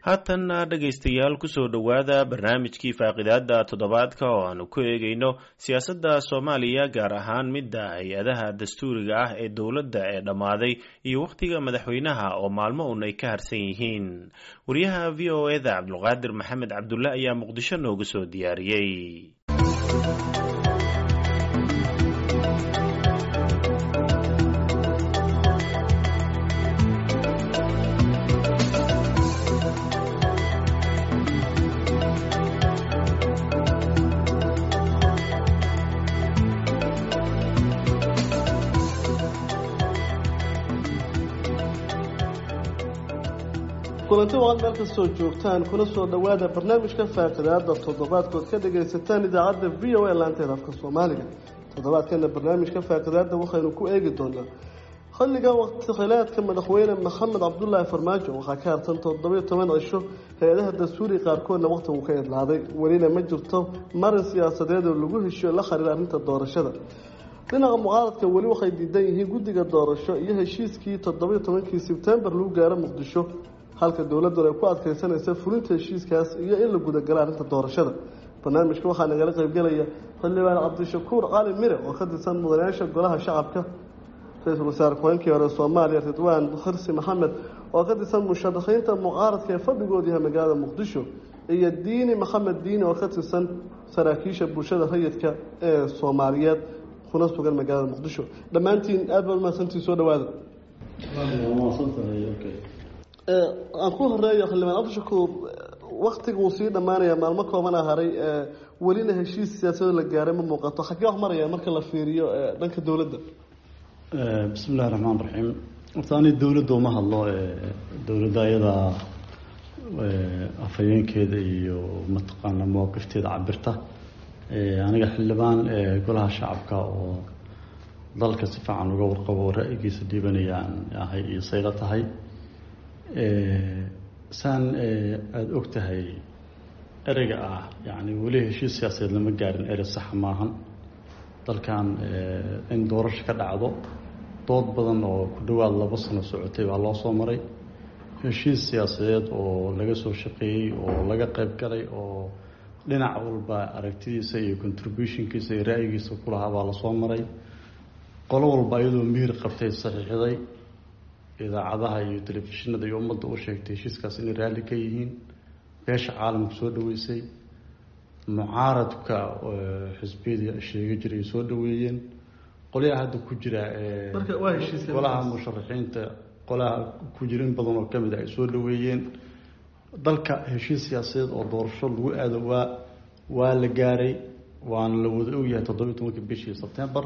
haatanna dhegaystayaal kusoo dhowaada barnaamijkii faaqidaada toddobaadka oo aanu ku eegayno siyaasadda soomaaliya gaar ahaan midda hay-adaha dastuuriga ah ee dowladda ee dhammaaday iyo wakhtiga madaxweynaha oo maalmo un ay ka harsan yihiin wariyaha v o eda cabdulqaadir maxamed cabdulle ayaa muqdisho noogu soo diyaariyey kulanti waqad meel kastoo joogtaan kuna soo dhowaada barnaamijka faaqidaada toddobaadkood ka dhagaysataan idaacadda v o a laanteeda afka soomaaliga toddobaadkana barnaamijka faaqidaada waxaynu ku eegi doonaa xilliga waqti khilaadka madaxweyne maxamed cabdulaahi farmaajo waxaa ka hartan toddobiyo toban cisho hay-adaha dastuuri qaarkoodna waqtigu ka idlaaday welina ma jirto marin siyaasadeed oo lagu heshiyo la xiriira arrinta doorashada dhinaca mucaaradka weli waxay diidan yihiin guddiga doorasho iyo heshiiskii toddobiyo tobankii sebtembar lagu gaaro muqdisho halka dowladuna ay ku adkaysanaysa fulinta heshiiskaas iyo in la gudagalo arrinta doorashada barnaamijka waxaa nagala qaybgelaya xildhibaan cabdishakuur cali mire oo ka tirsan mudanayaasha golaha shacabka ra-iisul wasaare ku-xeenkii hore soomaaliya ridwaan xirsi maxamed oo ka tirsan musharaxiinta mucaaradka ee fadhigooda yahay magaalada muqdisho iyo diini maxamed diini oo ka tirsan saraakiisha bulshada rayidka ee soomaaliyeed kuna sugan magaalada muqdisho dhammaantiin aad baa umahadsantii soo dhawaada aan ku horeeyo xildhibaan cabdishakuur waktiga uu sii dhammaanaya maalmo koobana haray welina heshiis siyaasado la gaaray ma muuqato xagee wax maraya marka la fiiriyo dhanka dowladda bismi illahi raxmaan raxiim horta ani dowladda uma hadlo dowladda ayadaa afhayeenkeeda iyo mataqaana mawaqifteeda cabirta aniga xildhibaan golaha shacabka oo dalka si fiican uga warqabo ra-yigiisa dhiibanayaan ahay iyo sayla tahay saan aada og tahay ereyga ah yani weli heshiis siyaasadeed lama gaarin erey saxa maahan dalkan in doorasho ka dhacdo dood badan oo ku dhowaad laba sano socotay baa loo soo maray heshiis siyaasadeed oo laga soo shaqeeyey oo laga qayb galay oo dhinac walba aragtidiisa iyo contributionkiisa iyo ra-yigiisa kulahaa baa lasoo maray qolo walba iyadoo mihir qabtay saxiixday idaacadaha iyo telefishinada iyo ummadda u sheegtay heshiiskaas inay raalli ka yihiin beesha caalamku soo dhaweysay mucaaradka xisbiyadii sheega jiray soo dhaweeyeen qolyaha hadda ku jira golaha musharaxiinta qolaha ku jira in badan oo kamid a ay soo dhaweeyeen dalka heshiis siyaasadeed oo doorasho lagu aado waa waa la gaaray waana la wada ogyahay toddobiyi tobanka bishii sebtembar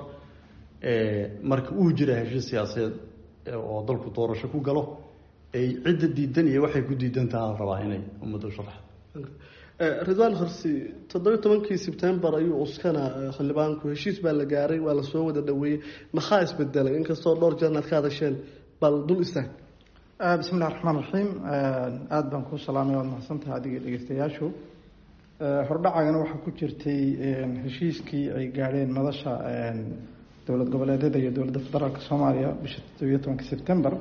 marka uu jira heshiis siyaasadeed oo dalku doorasho ku galo ay cidda diidan iyo waxay ku diidan taha la rabaa inay ummadda u sharaxdo ridwaan horsi toddobiyi tobankii sebtembar ayuu uskana xildhibaanku heshiis baa la gaaray waa lasoo wada dhaweeyey maxaa isbedelay inkastoo dhowr jeerna ad ka hadasheen bal dul istaag bismi illahi raxmaan raxiim aada baan kuu salaamay waad mahadsantaha adiga dhegeystayaashu hordhacagana waxaa ku jirtay heshiiskii ay gaadheen madasha dowlad goboleedyada iyo dowladda federaalk soomaaliya bisha toddobiyo tobanka sebtembar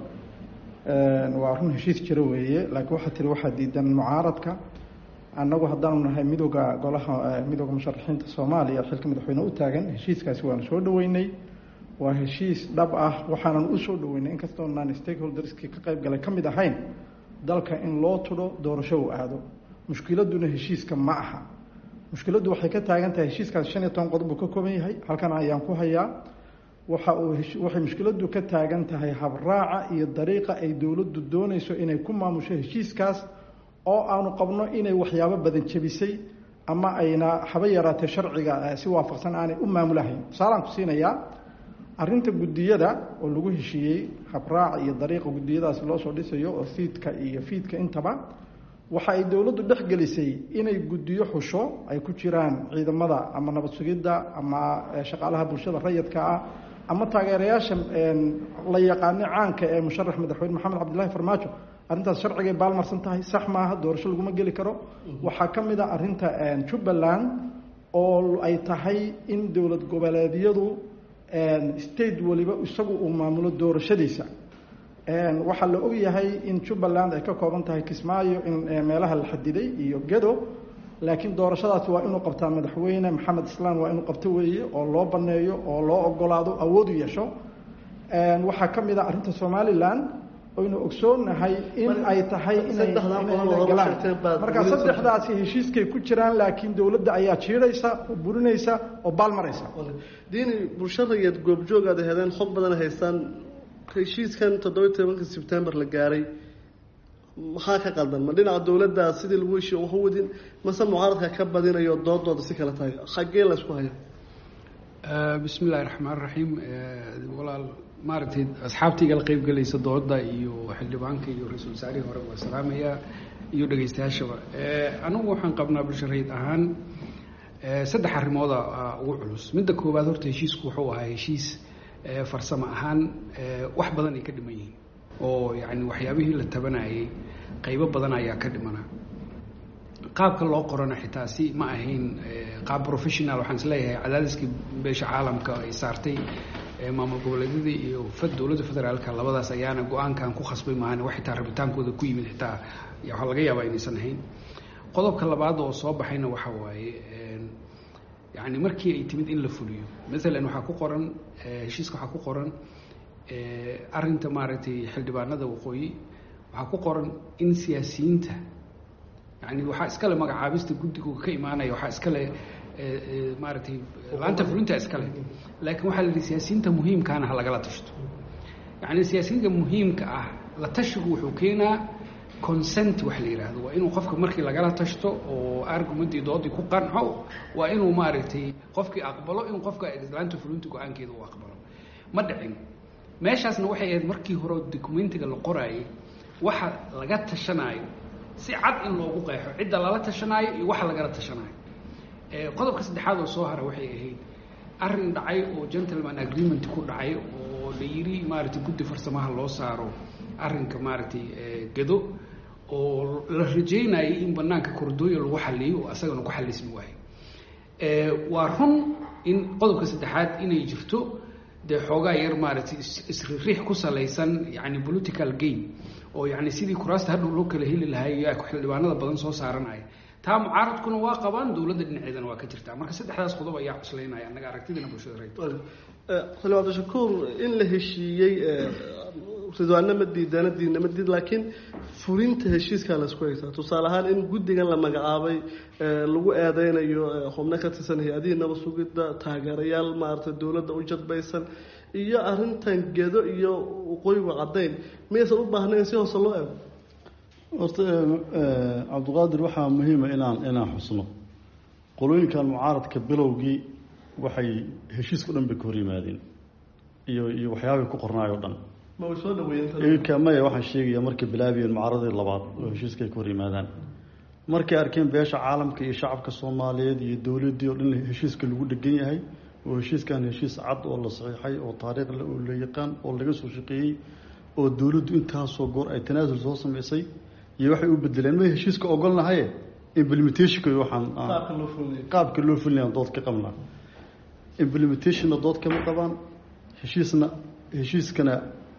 waa run heshiis jiro weeye laakiin waxaa tiri waxaa diidan mucaaradka annagu haddaanu nahay midooda golaha midooda musharaxiinta soomaaliya xilka madaxweyne u taagan heshiiskaasi waanu soo dhaweynay waa heshiis dhab ah waxaanan usoo dhaweynay inkastoo naan stakeholderskii ka qayb galay ka mid ahayn dalka in loo tudho doorasho u aado mushkiladuna heshiiska ma aha mushkiladdu waxay ka taagan tahay heshiiskaas shan iyo toban qodob buu ka kooban yahay halkan ayaan ku hayaa waxa uu waxay mushkiladdu ka taagan tahay habraaca iyo dariiqa ay dowladdu doonayso inay ku maamusho heshiiskaas oo aanu qabno inay waxyaabo badan jebisay ama ayna haba yaraatee sharciga si waafaqsan aanay u maamulahayn tusaalaan ku siinayaa arrinta guddiyada oo lagu heshiiyey habraaca iyo dariiqa guddiyadaasi loo soo dhisayo oo fiidka iyo fiidka intaba waxa ay dowladdu dhex gelisay inay guddiyo xusho ay ku jiraan ciidamada ama nabad sugidda ama shaqaalaha bulshada rayidka ah ama taageerayaasha la yaqaano caanka ee musharax madaxweyne maxamed cabdillahi farmaajo arrintaas sharcigay baalmarsan tahay sax maaha doorasho laguma geli karo waxaa ka mid a arrinta jubbaland oo ay tahay in dowlad goboleedyadu state waliba isagu uu maamulo doorashadiisa waxaa la ogyahay in jubbaland ay ka kooban tahay kismaayo in meelaha la xadiday iyo gedo laakiin doorashadaasi waa inuu qabtaa madaxweyne maxamed islaan waa inuu qabto weeye oo loo baneeyo oo loo ogolaado awoodu yeesho waxaa ka mid a arrinta somalilan oynu ogsoonahay in ay tahay inaygalaan marka saddexdaasi heshiiskay ku jiraan laakiin dowladda ayaa jiidhaysa oo burinaysa oo baalmaraysa diini bulshadayaad goobjoog aad heedeen xog badan haystaan heshiiskan toddobiyi tobanka sebtembar la gaaray maxaa ka qaldan ma dhinaca dowladda sidii lagu heshiiyo wax u wadin mase mucaaradka ka badinayo doodooda si kale tahay xaggee la isku haya bismi illahi raxmaan raxiim walaal maaragtay asxaabtayga la qeyb gelaysa dooda iyo xildhibaanka iyo ra-iisul wasaarihii hore waa salaamaya iyo dhegeystayaashaba anigu waxaan qabnaa bulshareyd ahaan saddex arrimooda ugu culus midda koowaad horta heshiisku wuxuu ahaa heshiis farsamo ahaan wax badan ay ka dhiman yihiin oo yani waxyaabihii la tabanayay qaybo badan ayaa ka dhimana qaabka loo qorana xitaa si ma ahayn qaab professional waxaan isleeyahay cadaadiskii beesha caalamka ay saartay maamul goboleedyadii iyo dowladda federaalka labadaas ayaana go-aankan ku khasbay maahan wax xitaa rabitaankooda ku yimid xitaa waxaa laga yaabaa inaysan ahayn qodobka labaad oo soo baxayna waxa waaye yani markii ay timid in la fuliyo maalan waxaa ku qoran heshiiska waxaa ku qoran arinta maaragtay xildhibaanada waqooyi waxaa ku qoran in siyaasiyiinta yani waxaa iskale magacaabista guddiga ka imaanaya waxaa iskale maaragtay laanta fulinta iskale laakiin waxaa la yihi siyaasiyiinta muhiimkaana ha lagala tashto yani siyaasiyiinta muhiimka ah la tashigu wuxuu keenaa consent wax la yidhaahdo waa inuu qofka markii lagala tashto oo argumentii doodii ku qanco waa inuu maaragtay qofkii aqbalo in qofka laanta fulinta go-aankeeda uu aqbalo ma dhicin meeshaasna waxay ahayd markii hore documentiga la qoraayay waxa laga tashanaayo si cad in loogu qeexo cidda lala tashanaayo iyo waxa lagala tashanaayo qodobka saddexaad oo soo hara waxay ahayd arrin dhacay oo gentleman agreement ku dhacay oo la yidhi maaragtay guddi farsamaha loo saaro arrinka maaragtay gado oo la rajeynayay in banaanka kordooya lagu xaliyo oo asagana ku xalismi waayo waa run in qodobka saddexaad inay jirto dee xoogaa yar maaragtay isriix ku salaysan yani political game oo yani sidii kuraasta hadhow loo kala heli lahay xildhibaanada badan soo saaranaya taa mucaaradkuna waa qabaan dowladda dhinaceedana waa ka jirtaa marka saddexdaas qodob ayaa cuslaynaya annaga aragtidina bulshada reer xildhibaan abdishakuur in la heshiiyey ridwaanna ma diidana diinna ma diid laakiin fulinta heshiiskaa laisku haysaa tusaale ahaan in guddigan la magacaabay lagu eedeynayo xubno ka tirsan hay-adihii nabad sugidda taageerayaal maaragtay dowladda u jadbaysan iyo arrintan gedo iyo waqooyigu caddayn miyaysan u baahnayn si hoose loo eego horta cabdiqaadir waxaa muhiima inaan inaan xusno qolooyinkan mucaaradka bilowgii waxay heshiiska dhan bay ka hor yimaadeen iyo iyo waxyaabay ku qornaay o dhan ma way soo dhaweeyeen iminka maya waxaan sheegaya markay bilaabiyeen mucaaradii labaad oo heshiiska ay ka hor yimaadaan markay arkeen beesha caalamka iyo shacabka soomaaliyeed iyo dowladdii oo dhan heshiiska lagu dhegan yahay oo heshiiskan heshiis cad oo la saxiixay oo taariikh oo la yaqaan oo laga soo shaqeeyey oo dowladdu intaasoo goor ay tanaasul soo samaysay iyo waxay u bedeleen may heshiiska ogolnahaye implementationka waxaan qaabka loo fulinayaan dood ka qabnaa implementationna dood kama qabaan heshiisna heshiiskana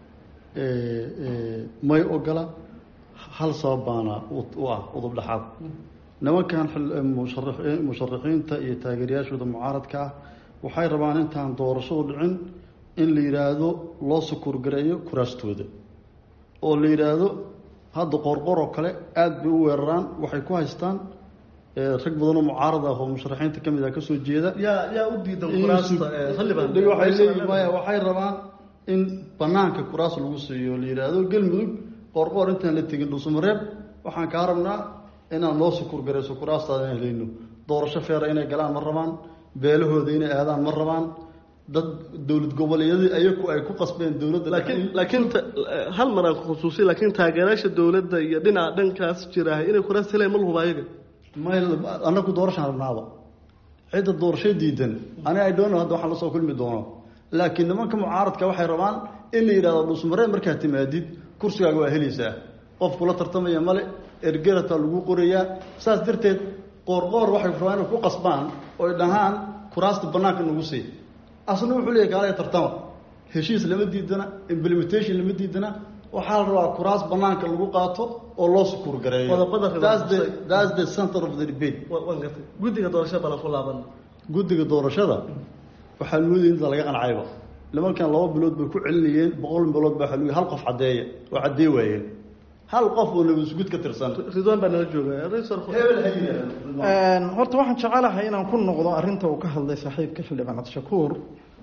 may ogola hal sabab baana u ah udub dhexaad nimankan musharaxiinta iyo taageerayaashooda mucaaradka ah waxay rabaan intaan doorashadu dhicin in la yidhaahdo loo sukuurgareeyo kuraastooda oo la yidhaahdo hadda qorqor oo kale aada bay u weeraraan waxay ku haystaan rag badanoo mucaarad ah oo musharaxiinta ka mid ah kasoo jeeda yaa yaa u diidan kuraasta xildhibaan waxay leeyihin maya waxay rabaan in banaanka kuraas lagu siiyo la yidhaahdo galmudug qorqoor intaan la tegin dhuusamareeb waxaan kaa rabnaa inaan loo sukuurgarayso kuraastaada in helayno doorasho feera inay galaan ma rabaan beelahooda inay aadaan ma rabaan dad dowlad goboleedyadii ayaku ay ku qasbeen dowladda laakiin laakiin hal mar aan khusuusi laakiin taageerayaasha dowladda iyo dhinaca dhankaas jiraah inay kuraas heleen ma lahuba ayaga may annagu doorashaan rabnaaba cidda doorasho diidan ani ay doono hadda waxaan lasoo kulmi doono laakiin nimanka mucaaradka waxay rabaan in la yidhahdo dhuusmaree markaad timaadid kursigaaga waa helaysaa qof kula tartamaya male ergerataa lagu qorayaa saas darteed qoorqoor waxay rabaan inay ku qasbaan oy dhahaan kuraasta banaanka nagu sii asna wuxuu leeyahy kaalaya tartama heshiis lama diidana implementation lama diidana waxaa la rabaa kuraas banaanka lagu qaato oo loo sukuur gareeyo Qodobada ribo That's the- kusay. that's the center of the debate Wa- waan gartay guddiga doorashada balan ku laaban guddiga doorashada waxaa moodaya inta laga qancayba nimankan laba bilood bay ku celinayeen boqol bilood baa waxaa lagu hal qof caddeeya oo caddee waayeen hal qof oo nabadisgud ka tirsan ridwaan baa nala jooga Raysal Khur- hebel ha yidhaahdo horta waxaan jecelahay inaan ku noqdo arrinta uu ka hadlay saaxiibka xildhibaan cabdishakuur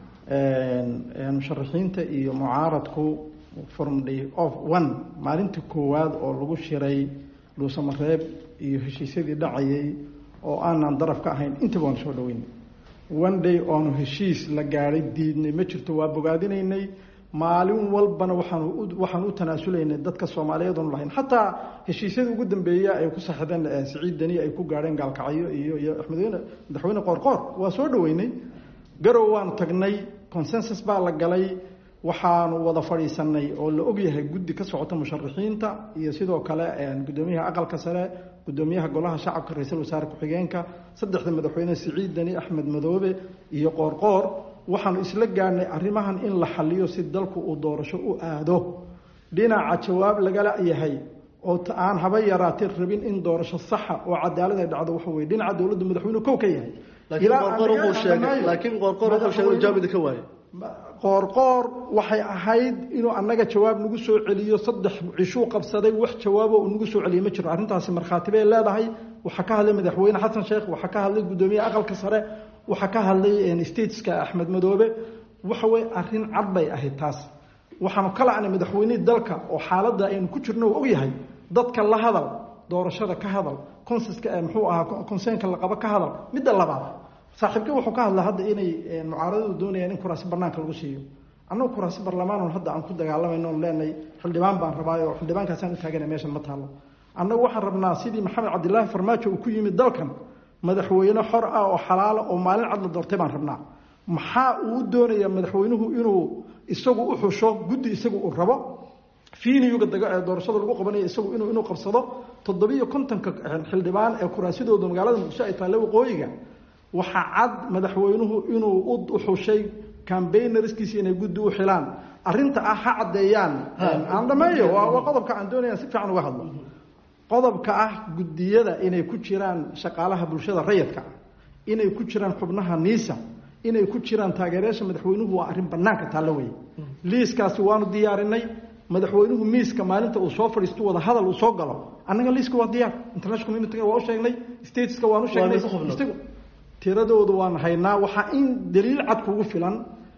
musharaxiinta iyo mucaaradku from day of one maalintii koowaad oo lagu shiray dhuusamareeb iyo heshiisyadii dhacayay oo aanan daraf ka ahayn intaba waan soo dhaweynay one day oonu heshiis la gaadhay diidnay ma jirto waa bogaadinaynay maalin walbana waxaan u waxaan u tanaasulaynay dadka soomaaliyeed oonu lahayn xataa heshiisyadii ugu dambeeya ay ku saxdeen eh, siciid deni ay ku gaadheen gaalkacyo iyo iyo axmedweyne madaxweyne qoorqoor waa soo dhaweynay garow waanu tagnay consensus baa la galay waxaanu wada fadhiisanay oo la ogyahay guddi ka socota musharaxiinta iyo sidoo kale eh, gudoomiyaha aqalka sare gudoomiyaha golaha shacabka ra-iisul wasaare ku-xigeenka saddexda madaxweyne siciid deni axmed madoobe iyo qoorqoor waxaanu isla gaadhnay arrimahan in la xaliyo si dalku uu doorasho u aado dhinaca jawaab lagala yahay oo ta- aan haba yaraatee rabin in doorasho saxa oo cadaalad ay dhacdo waxa weye dhinaca dowladda madaxweynuhu kow ka yahay laakiin Ilaa qoorqoor aan wuxuu sheegay dhaqanayo. laakiin qoorqoor wuxuu sheegay inuu jawaab idinka waayo qoorqoor waxay ahayd inuu annaga jawaab nagu soo celiyo saddex cishuu qabsaday wax jawaabo uu nagu soo celiyo ma jiro arrintaasi markhaati bay leedahay waxaa ka hadlay madaxweyne xasan sheekh waxaa ka hadlay guddoomiye aqalka sare waxaa ka hadlay stateska axmed madoobe waxa weye arrin cad bay ahayd taas waxaanu ka lacnay madaxweynihii dalka oo xaaladda aynu ku jirno uu ogyahay dadka la hadal doorashada ka hadal consenska eh, muxuu ahaa conseenka la qabo ka hadal midda labaad saaxiibkii wuxuu ka hadlaa hadda inay eh, mucaaradadu doonayaan in kuraasi banaanka lagu siiyo annagu kuraasi barlamaan hadda aan ku dagaalamayno on leenahay xildhibaan baan rabaayo oo xildhibaankaasaan u taagana meeshan ma taalo annagu waxaan rabnaa sidii maxamed cabdilaahi farmaajo uu ku yimid dalkan madaxweyne xor ah oo xalaalo oo maalin cad la doortay baan rabnaa maxaa uu u doonayaa madaxweynuhu inuu isagu u xusho guddi isagu uu rabo fiiniyuga daga- ee doorashada lagu qabanayo isagu inuu inuu qabsado toddobiyo kontonka xildhibaan ee kuraasidooda magaalada muqdisho ay taale waqooyiga waxaa cad madaxweynuhu inuu u xushay cambaynarskiisa inay guddi u xilaan arrinta ah ha caddeeyaan aan dhameeyo waa waa qodobka aan doonaya si fiican uga hadlo qodobka ah guddiyada inay ku jiraan shaqaalaha bulshada rayidka ah inay ku jiraan xubnaha niisa inay ku jiraan taageerayaasha madaxweynuhu waa arrin banaanka taallo weeye liiskaasi waanu diyaarinay madaxweynuhu miiska maalinta uu soo fadhiisto wada hadal uu soo galo annaga liiska waa diyaar international community waa u sheegnay stateska waan u sheegnay Waana ku xubnaa. Istagu- tiradoodu waan haynaa waxaa in daliil cad kugu filan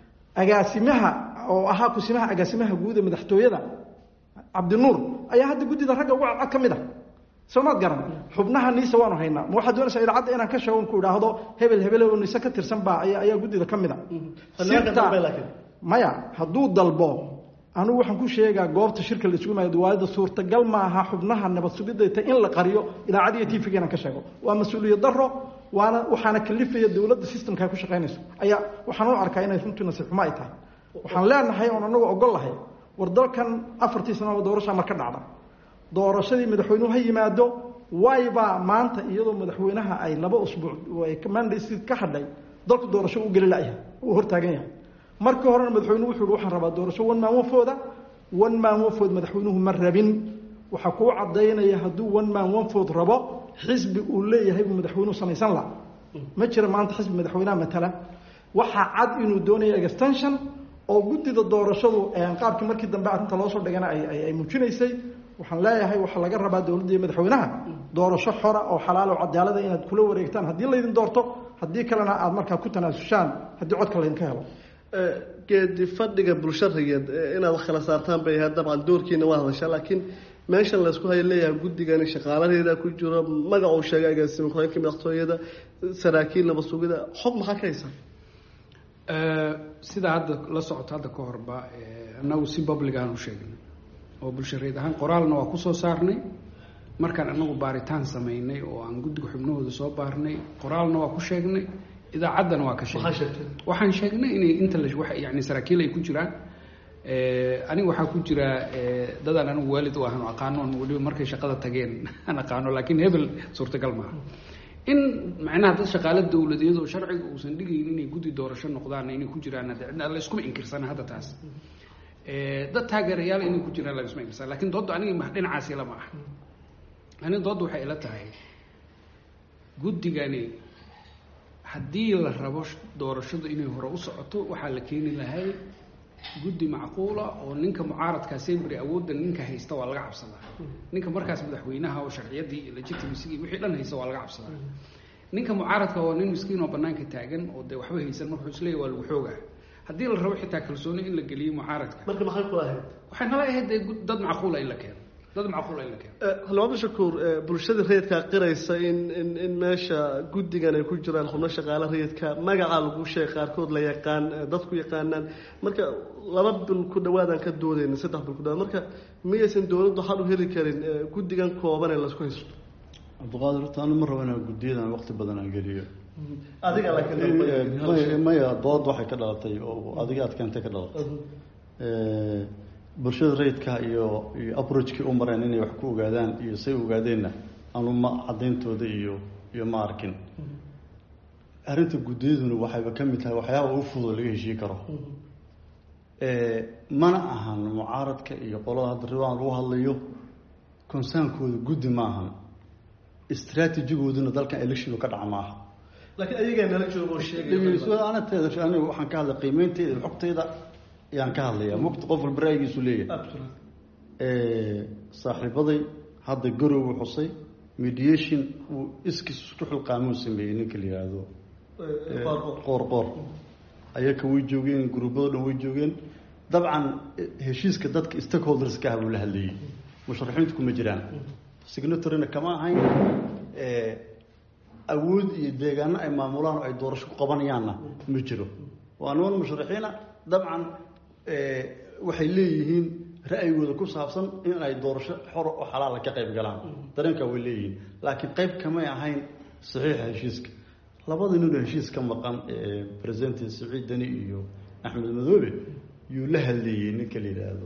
agaasimaha oo ahaa kusimaha agaasimaha guud ee madaxtooyada cabdinuur ayaa hadda guddida ragga ugu cadcad ka mid ah soo maad garan xubnaha niisa waanu haynaa ma waxaad doonaysaa idaacadda inaan ka sheego ku idhaahdo hebel hebel oo niise ka tirsan baa ayaa ayaa guddida ka mid a Xildhibaanka Sirta- dambe laakiin. maya hadduu dalbo anigu waxaan ku sheegaa goobta shirka la isugu maayo diwaayada suurtagal maaha xubnaha nabad sugidayta in la qariyo idaacad iyo tv inaan ka sheego waa mas-uuliyad daro waana waxaana kalifaya dowladda systemka ay ku shaqaynayso ayaa waxaan u arkaa inay runtii nasiib xumo ay tahay waxaan leenahay oon anagu ogol lahay war dalkan afartii sanaba doorashaa mar ka dhacda doorashadii madaxweynuhu ha yimaado waybaa maanta iyadoo madaxweynaha ay laba usbuuc ay mandate ka hadhay dalku doorasho u geli layahay uu hortaagan yahay markii horena madaxweynuhu wuxuu yihi waxaan rabaa doorasho one man wafooda one man wafood madaxweynuhu ma rabin waxaa kuu cadaynaya hadduu one man wafood rabo xisbi uu leeyahay buu madaxweynuhu samaysan laha ma jira maanta xisbi madaxweynaha matala waxaa cad inuu doonaya extension oo guddida doorashadu qaabkii markii dambe arrinta loo soo dhigana ay ay- ay muujinaysay waxaan leeyahay waxaa laga rabaa dowladda iyo madaxweynaha doorasho xora oo xalaal oo cadaalada inaad kula wareegtaan haddii laydin doorto haddii kalena aad markaa ku tanaasushaan haddii codka laydinka helo geedi fadhiga bulsharigeed ee inaad wax kala saartaan bay ahayd dabcan doorkiina waa hadashaa laakiin meeshan laysku hayo leeyahay guddigani shaqaaladeeda ku jiro magac uu sheegay agaasima ku-xigeenka madaxtooyada saraakiil nabad sugida xog maxaa ka haysaa sida hadda la socoto hadda ka horba eh, annagu si public aan u sheegnay oo bulshareed ahaan qoraalna waa kusoo saarnay markaan annagu baaritaan samaynay oo aan guddiga xubnahooda soo baarnay qoraalna waa ku sheegnay idaacaddana waa ka maxaa sheegnay sheegtay waxaan sheegnay inay inta la wax yani saraakiil ay ku jiraan aniga waxaa ku jira eh, dadaan anigu waalid u ahan oo aqaano on weliba markay shaqada tageen aan aqaano laakiin hebel suurtagal maaha in macnaha dad shaqaale dowladeed oo sharciga uusan dhigayn inay guddi doorasho noqdaan inay ku jiraan hadda cidna la iskuma inkirsana hadda taas dad taageerayaal inay ku jiraan laisma imsa lakin doodda aniga dhinacaasi lama ah aniga doodda waxay ila tahay guddigani haddii la rabo doorashadu inay hore u socoto waxaa la keeni lahay guddi macquula oo ninka mucaaradka sembry awoodda ninka haysta waa laga cabsadaa ninka markaas madaxweynaha oo sharciyadii iyo legitimacygi wixii dhan haysta waa laga cabsadaa ninka mucaaradka oo nin miskiin oo banaanka taagan oo dee waxba haysan marka wuxuu isleeyahy waa lagu xoogaa haddii la rabo xitaa kalsooni in la geliyo mucaaradka marka maxay kula ahayd waxay nala ahayd dee dad macquula in la keeno dad macquula in la keeno xildhibaan bashakuur bulshada rayidkaa qiraysa in in in meesha guddigan ay ku jiraan xubno shaqaale rayidka magacaa lagu sheegay qaarkood la yaqaan dadku yaqaanaan marka laba bil ku dhawaadaan ka doodeyna saddex bil ku dhawaad marka miyaysan dowladdu xal u heli karin guddigan kooban ee laisku haysto cabdiqaadir horta anu ma rabo inaan guddiyadan waqti badan aan geliyo adiga laakiin maya dood waxay ka dhalatay oo adiga aad keentay ka dhalatay bulshada rayidka iyo iyo aproachkii u mareen inay wax ku ogaadaan iyo say ogaadeenna anu ma cadayntooda iyo iyo ma arkin arrinta guddiyaduna waxayba ka mid tahay waxyaaba u fudud laga heshii karo mana ahan mucaaradka iyo qolada hadda riwaan lagu hadlayo consaankooda guddi ma ahan istraatijigooduna dalkan election ka dhaca maaha laakiin ayagaa nala joogo oo sheegay anateeda aniga waxaan ka hadlay qiimeynteyda xogteyda ayaan ka hadlaya mugta qof walba ra'yigiisu leeyahay saaxiibaday hadda garowu xusay mediation uu iskis isku xilqaamuu sameeyey ninka la yihahdo qoor qoor ayaka way joogeen gruubado dhan way joogeen dabcan heshiiska dadka stakeholderska ah buu la hadlayey musharaxiintu kuma jiraan signatoryna kama ahayn awood iyo deegaano ay maamulaan oo ay doorasho ku qabanayaanna ma jiro waa niman musharaxiina dabcan waxay leeyihiin ra'yigooda ku saabsan in ay doorasho xor oo xalaala ka qayb galaan dareenkaa way leeyihiin laakiin qayb kamay ahayn saxiixa heshiiska labada nin oo heshiis ka maqan president saciid deni iyo axmed madoobe yuu la hadleeyey ninka la yidhaahdo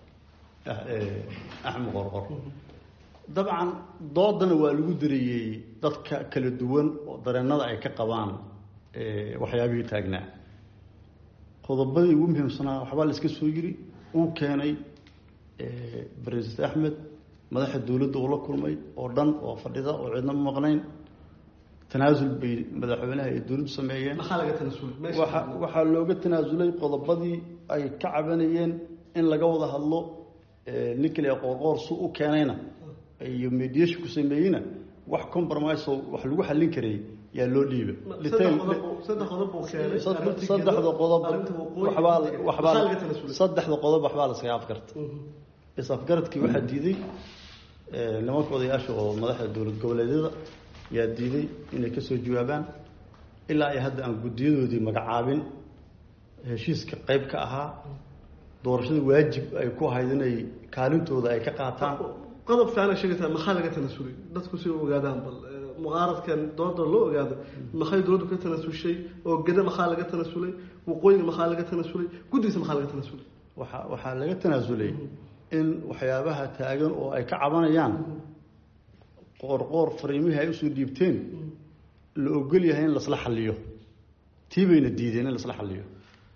axmed qorqor dabcan doodana waa lagu dareeyey dadka kala duwan oo dareenada ay ka qabaan waxyaabihii taagnaa qodobadii ugu muhiimsanaa waxbaa la iska soo yiri uu keenay president axmed madaxa dowladda uu la kulmay oo dhan oo fadhida oo cidna ma maqnayn tanaasul bay madaxweynaha ay dowladdu sameeyeen maxaa laga tanaasulay waxa waxaa looga tanaasulay qodobadii ay ka cabanayeen in laga wada hadlo ninkale qoorqoor su u keenayna iyo mediation ku sameeyeyna wax compromise oo wax lagu xallin karay yaa loo dhiibay saddex qodob buu keenay saddexda qodob waxbaa waxbaa saddexda qodob waxbaa la iskaga afgarta is afgaradkii waxaa diiday nimanka odayaasha oo madaxda dowlad goboleedyada yaa diiday inay kasoo jawaabaan ilaa ay hadda aan guddiyadoodii magacaabin heshiiska qayb ka ahaa doorashada waajib ay ku ahayd inay kaalintooda ay ka qaataan qodob fiican sheegaysaa maxaa laga tanaasulay dadku si ogaadaan bal mucaaradkan dooda loo ogaado maxay dowladdu ka tanaasushay oo geda maxaa laga tanaasulay waqooyiga maxaa laga tanaasulay guddigiisa maxaa laga tanaasulay waxa waxaa laga tanaasulay in waxyaabaha taagan oo ay ka cabanayaan qoorqoor fariimihii ay usoo dhiibteen la ogol yahay in lasla xaliyo tii bayna diideen in lasla xaliyo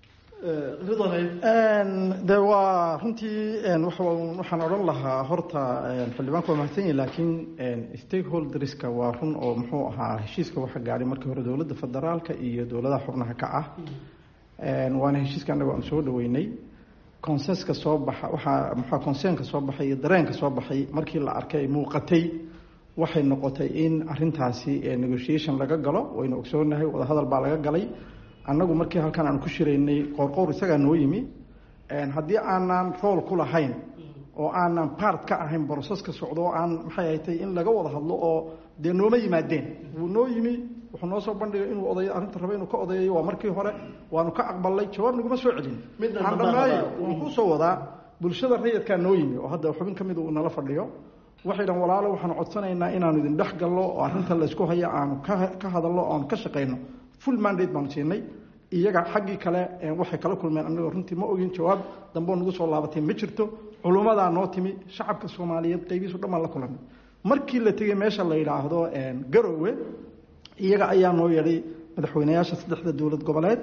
de waa runtii waxaan odhan lahaa horta xildhibaanku waa mahadsan yahi laakiin stakeholderska waa run oo muxuu ahaa heshiiska waxa gaadhay markii hore dowladda federaalka iyo dowladaha xubnaha ka ah waana heshiiska annaga aan soo dhaweynay consenska soo baxa waxaa muxua conseenka soo baxay iyo dareenka soo baxay markii la arkay ay muuqatay waxay noqotay in arintaasi negotiation laga galo waynu ogsoonahay wadahadal baa laga galay annagu markii halkan aan ku shiraynay qoorqowr isagaa noo yimi haddii aanan rool ku lahayn oo aanan part ka ahayn broseska socdo oo aan maxay haytay in laga wada hadlo oo dee nooma yimaadeen wuu noo yimi wuxuu noo soo bandhigay inuu oday arrinta raba inuu ka odayayo waa markii hore waanu ka aqbalnay jawaab naguma soo celin aan dhamaayo waan kusoo wadaa bulshada rayidkaa noo yimi oo hadda xubin ka mida uu nala fadhiyo waxay dhan walaalo waxaanu codsanaynaa inaanu idin dhex gallo oo arrinta laysku hayo aanu ka hadallo o aanu ka shaqayno full mandate baanu siinay iyaga xaggii kale waxay kala kulmeen anagoo runtii ma ogin jawaab dambeo nagu soo laabatay ma jirto culummadaa noo timi shacabka soomaaliyeed qaybihiisu dhan baan la kulanay markii la tegey meesha la yidhaahdo garowe iyaga ayaa noo yeedhay madaxweyneyaasha saddexda dowlad goboleed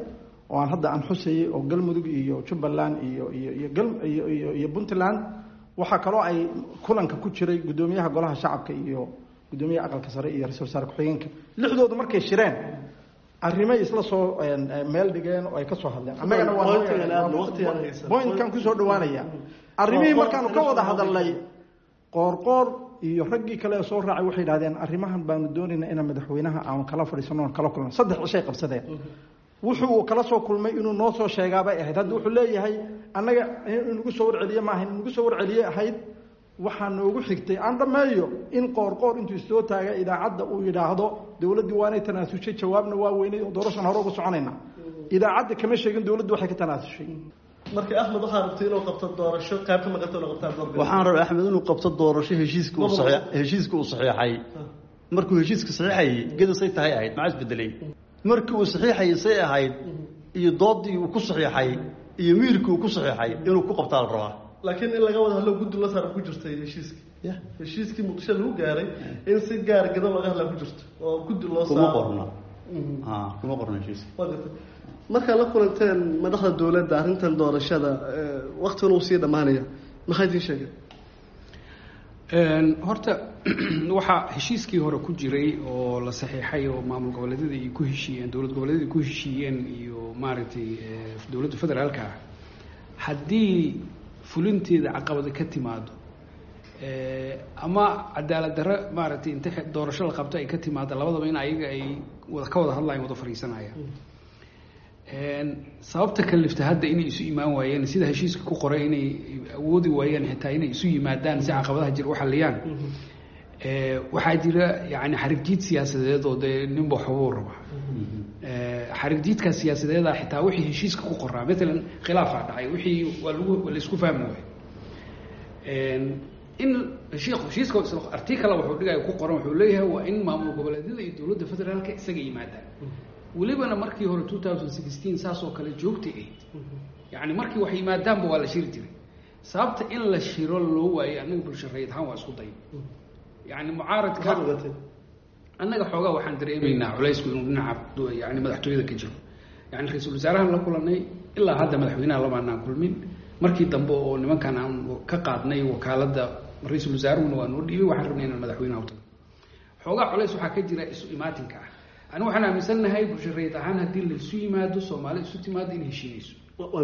oo aan hadda aan xusayay oo galmudug iyo jubbaland iyo iyo iyo gal iyo iyo iyo puntland waxaa kaloo ay kulanka ku jiray guddoomiyaha golaha shacabka iyo guddoomiyaha aqalka sare iyo ra-isul wasaare ku-xigeenka lixdoodu markay shireen arrimay isla soo meel dhigeen oo ay ka soo hadleen annagana waabointkan kusoo dhawaanaya arrimihii markaanu ka wada hadalnay qoorqoor iyo raggii kale soo raacay waxay yidhahdeen arrimahan baanu doonaynaa inaan madaxweynaha aanu kala fadhiisano oon kala kulno saddex cishay qabsadeen wuxuu kala soo kulmay inuu noo soo sheegaabay ahayd hadda wuxuu leeyahay annaga inugu soo warceliye maaha inugu soo warceliye ahayd waxaa noogu xigtay aan dhammeeyo in qoorqoor intuu istoo taaga idaacadda uu yidhaahdo dowladdii waanay tanaasushay jawaabna waa weynay oo doorashan hore uga soconayna idaacadda kama sheegin dowladdu waxay ka tanaasushay marka axmed waxaa rabtay inuu qabto doorasho qayb ka maqanta inuu qabtaa waxaan rabay axmed inuu qabto doorasho heshiiska uu saxii heshiiska uu saxiixay markuu heshiiska saxiixayay geda say tahay ahayd maxaa isbedelay markii uu saxiixayay say ahayd iyo doodii uu ku saxiixay iyo miirkii uu ku saxiixay inuu ku qabtaa la rabaa laakiin in laga wada hadlo guddi la saar ku jirtay heshiiskii heshiiskii muqdisho lagu gaaray in si gaar gado laga hadla ku jirto oo guddi loo kuma qorna kuma qorna heshiiska markaad la kulanteen madaxda dowladda arrintan doorashada waktigan uu sii dhammaanaya maxay idiin sheegeen horta waxaa heshiiskii hore ku jiray oo la saxiixay oo maamul goboleedyada ay ku heshiiyeen dowlad goboleedyada ay ku heshiiyeen iyo maaragtay dowladda federaalka ah haddii fulinteeda caqabada ka timaado ama cadaalad darre maaragtay inta doorasho la qabto ay ka timaado labadaba in ayaga ay wada ka wada hadlayan wada fadhiisanayaan sababta kalifta hadda inay isu imaan waayeen sida heshiiska ku qoray inay awoodi waayeen xitaa inay isu yimaadaan si caqabadaha jir u xaliyaan waxaa jira yani xarigjiid siyaasadeed oo dee ninba waxbuu rabaa xarigjiidkaas siyaasadeeda xitaa wixii heshiiska ku qoraa maalan khilaafaa dhacay wixii waa lagu waa laisku fahmi waay in heshiiska artikala wuxuu dhigaya ku qoran wuxuu leeyahay waa in maamul goboleedyada iyo dowladda federaalka isaga yimaadaan welibana markii hore two thousand sixteen saas oo kale joogtay ahayd yani markii wax yimaadaanba waa la shiri jiray sababta in la shiro loo waayey annaga bulsho rayid ahaan waa isku day yani mucaaradka annaga xoogaa waxaan dareemaynaa culaysku inuu dhinaca yani madaxtooyada ka jiro yani ra-iisul wasaarahan la kulanay ilaa hadda madaxweynaha lamaanaan kulmin markii dambe oo nimankan aan ka qaadnay wakaaladda ra-iisul wasaaruhuna waa noo dhiibay waxaan rabnay inaan madaxweynaha u tago xoogaa culays waxaa ka jira isu imaatinka ah ani waxaan aaminsannahay bulsho rayid ahaan haddii laisu yimaado soomaali isu timaado in heshiinayso